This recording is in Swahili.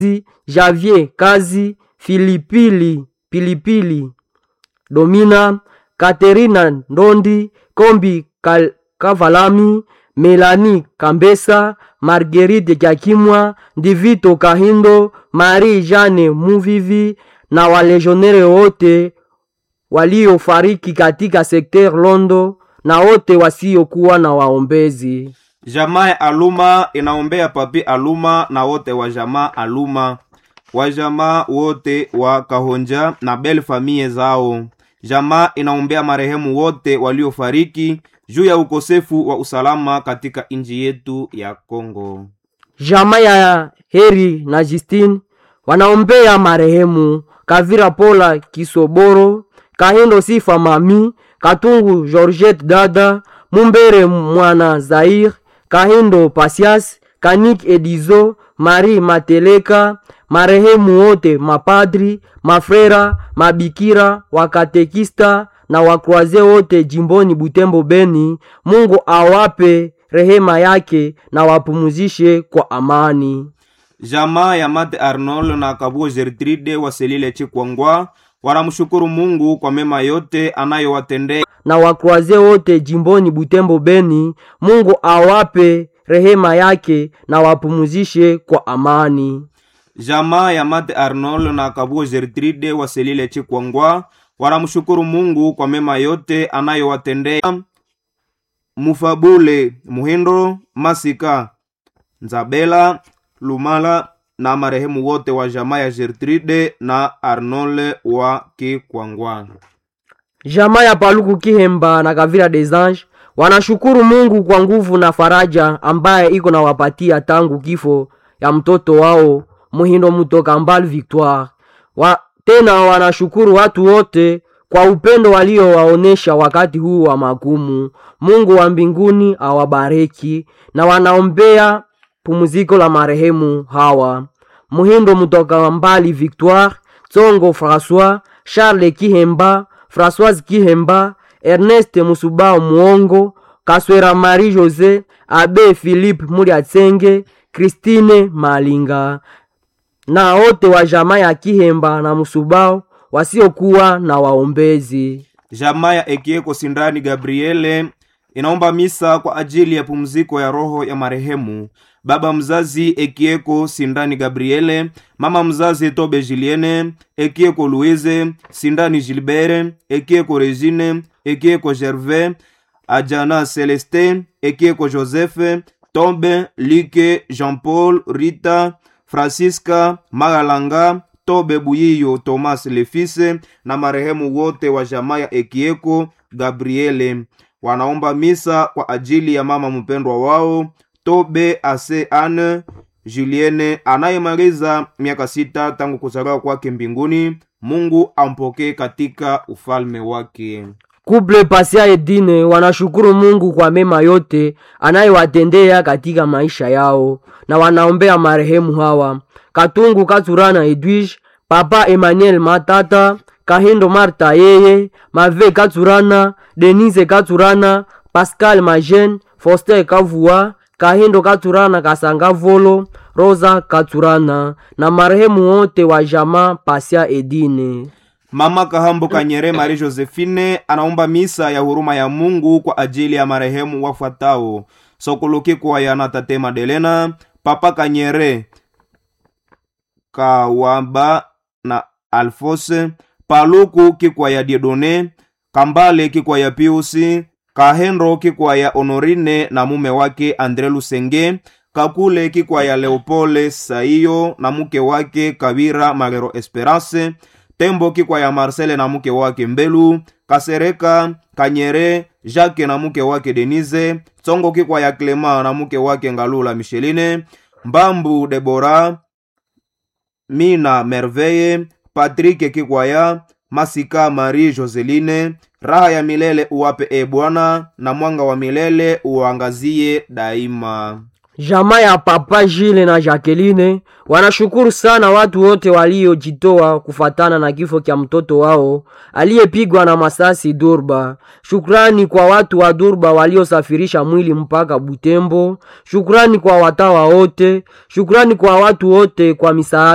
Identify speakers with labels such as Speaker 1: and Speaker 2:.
Speaker 1: Javier Kazi, Filipili Pilipili, Domina, Katerina Ndondi, Kombi Kal- Kavalami, Melani Kambesa, Marguerite Kyakimwa, Divito Kahindo, Marie Jane Muvivi na walejionere wote waliofariki katika sekter Londo na wote wasiokuwa na waombezi.
Speaker 2: Jamaa ya Aluma inaombea papi Aluma na wote wa jamaa Aluma, wa jamaa wote wa Kahonja na bel famie zao. Jamaa inaombea marehemu wote waliofariki juu ya ukosefu wa usalama katika nchi yetu ya Kongo.
Speaker 1: Jamaa ya Heri na Justine wanaombea marehemu Kavira Pola Kisoboro, Kahindo Sifa Mami, Katungu Georgette Dada, Mumbere Mwana Zair, Kahindo Pasias, Kanik Edizo, Marie Mateleka, marehemu wote mapadri, mafrera, mabikira, wakatekista na wakroaze wote jimboni Butembo Beni. Mungu awape rehema yake na wapumuzishe kwa amani.
Speaker 2: Jamaa ya Mate Arnold na Kabuo Gertrude Waselile Chikwangwa wanamshukuru Mungu kwa mema yote anayowatendea
Speaker 1: na wakroaze wote jimboni Butembo Beni. Mungu awape rehema yake na wapumuzishe kwa amani.
Speaker 2: Jamaa ya Mate Arnold na Kabuo Gertrude Waselile Chikwangwa wanamshukuru Mungu kwa mema yote anayowatendea Mufabule Muhindo Masika Nzabela Lumala na marehemu wote wa jamaa ya Gertrude na Arnold wa Kikwangwa.
Speaker 1: Jamaa ya Paluku Kihemba na Kavira des Anges wanashukuru Mungu kwa nguvu na faraja ambaye iko na wapatia tangu kifo ya mtoto wao Muhindo Mutoka Mbal Victoire. Wa, tena wanashukuru watu wote kwa upendo waliowaonesha wakati huu wa magumu. Mungu wa mbinguni awabariki na wanaombea pumziko la marehemu hawa Muhindo Mutoka Mbali Victoire, Tsongo François, Charles Kihemba, Françoise Kihemba, Ernest Musubao Muongo, Kaswera Marie Jose, Abe Philippe Muliatsenge, Christine Malinga na wote wa jamaa ya Kihemba na Musubao wasiokuwa na waombezi.
Speaker 2: Jamaa ya Ekieko Sindani Gabriele inaomba misa kwa ajili ya pumziko ya roho ya marehemu baba mzazi Ekieko Sindani Gabriele, mama mzazi Tobe Julienne, Ekieko Louise, Sindani Gilbert, Ekieko Regine, Ekieko Gervais, Ajana Celestin, Ekieko Joseph, Tombe, Like, Jean-Paul, Rita, Francisca, Magalanga, Tobe Buyiyo, Thomas Lefise na marehemu wote wa jamaa ya Ekieko Gabriele wanaomba misa kwa ajili ya mama mpendwa wao Tobe Ase Anne Julienne anayemaliza miaka sita tangu kuzaliwa kwake mbinguni. Mungu ampokee katika ufalme wake.
Speaker 1: Kuble Pasia Edine wanashukuru Mungu kwa mema yote anayewatendea katika maisha yao na wanaombea marehemu hawa Katungu Katurana Edwige, Papa Emmanuel Matata, Kahindo Marta yeye, Mave Katurana, Denise Katurana, Pascal Majen, Foster Kavua, Kahindo Katurana Kasanga Volo, Rosa Katurana na marehemu wote wa jamaa Pasia Edine.
Speaker 2: Mama Kahambo Kanyere Marie Josephine anaomba misa ya huruma ya Mungu kwa ajili ya marehemu wafuatao: Sokoloki kwa yana Tate Madelena, Papa Kanyere Kawamba na Alfose, Paluku kikwa ya Diedone, Kambale kikwa ya Piusi, Kahendro kikwa ya Honorine na mume wake Andre Lusenge, Kakule kikwa ya Leopole Saiyo na mke wake Kabira Magero Esperance, Tembo kikwa ya Marcele na mke wake Mbelu, Kasereka Kanyere Jacques na mke wake Denise, Tsongo kikwa ya Clema na mke wake Ngalula Micheline, Mbambu Debora, Mina Merveille, Patrick Kikwaya, Masika Marie Joseline, raha ya milele uwape e Bwana, na mwanga wa milele uangazie daima.
Speaker 1: Jamaa ya Papa Jile na Jacqueline wanashukuru sana watu wote waliojitoa kufatana na kifo cha mtoto wao aliyepigwa na masasi Durba. Shukrani kwa watu wa Durba waliosafirisha mwili mpaka Butembo. Shukrani kwa watawa wote. Shukrani kwa watu wote kwa misaada